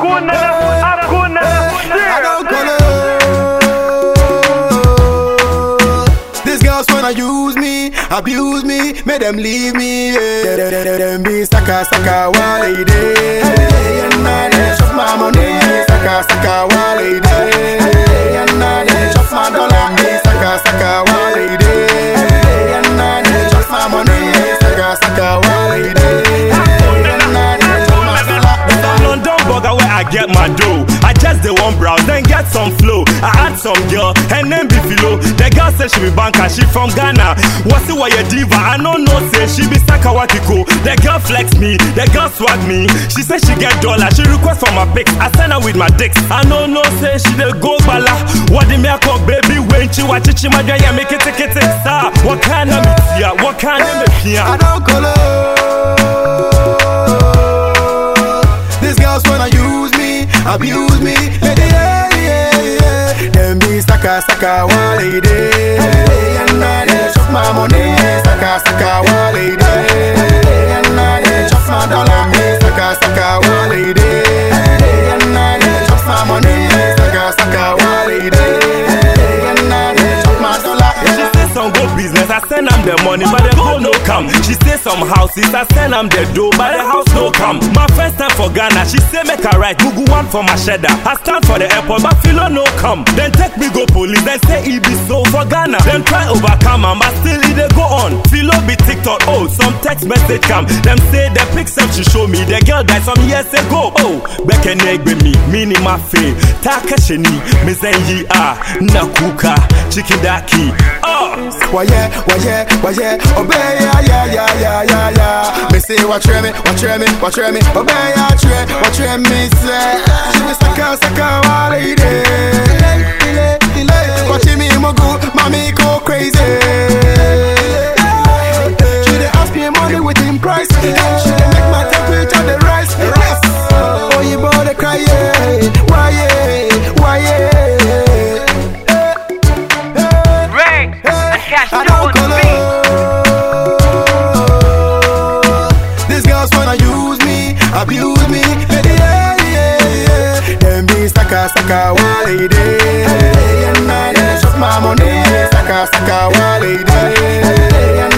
Hakuna, hakuna I don't call These girls wanna use me, abuse me, make them leave me. Yeah. Them, them, them be sucker, sucker, while they day. Hey, and I they chop my money, sucker, sucker, while they day. Hey, and I they chop my dollar, me sucker, sucker, while they day. Hey, and I they chop my money, sucker, sucker, while they day. Hey, and I they chop my dollar. London burger where I get my dough. I just the one browse, then get some flow. I add some girl, her name be Philo. The girl say she be banker, she from Ghana. What's it why you diva? I know no say she be Sakawakiko. The girl flex me, the girl swag me. She say she get dollar, she request for my pics. I send her with my dicks. I know no say she the go bala. What the me I call baby when she watch it, she my yeah make it ticket star. What kind of me here? What kind of me I here? don't color. These girls wanna use me, abuse me. Yeah, yeah, yeah, yeah. Them be sucker, sucker, while they day. Hey, and I they chop my money, sucker, sucker, while they day. Hey, and I they chop my dollar, me sucker, sucker, while they day. Hey, and I they chop my money, sucker, sucker, while they day. Hey, and I they chop my dollar. She say some go business, I send am the money, but the go no come. She say some houses, I send am the dough, but the house no come. My first time for Ghana, she say make a right, Google one for my cheddar. I stand for the airport, but Philo no come. Then take me go police, then say he be so for Ghana. Then try overcome am, but still it dey go on. Philo be TikTok, oh, some text message come. Them say the picture she show me, the girl died some years ago. Oh, back and egg with me, mini my fame. Taka sheni, me zenyi ah, nakuka, chicken daki. Oh. Why yeah, why yeah, why yeah, obey yeah, yeah, yeah, yeah, yeah, yeah. Me say what try me, what try me, what try me, obey yeah, try, what try me say. She me saka saka while it Watch me mogu, mommy go crazy. She dey ask me money with him price. She dey make my temperature the rise. Oh, you bother cry yeah, why yeah, why yeah. Ring, I catch I you don't on the beat. color. These girls wanna use me, abuse me. Yeah, yeah, yeah. Them be sucker, sucker, while they day. And I they chop my money, sucker, sucker, while they day.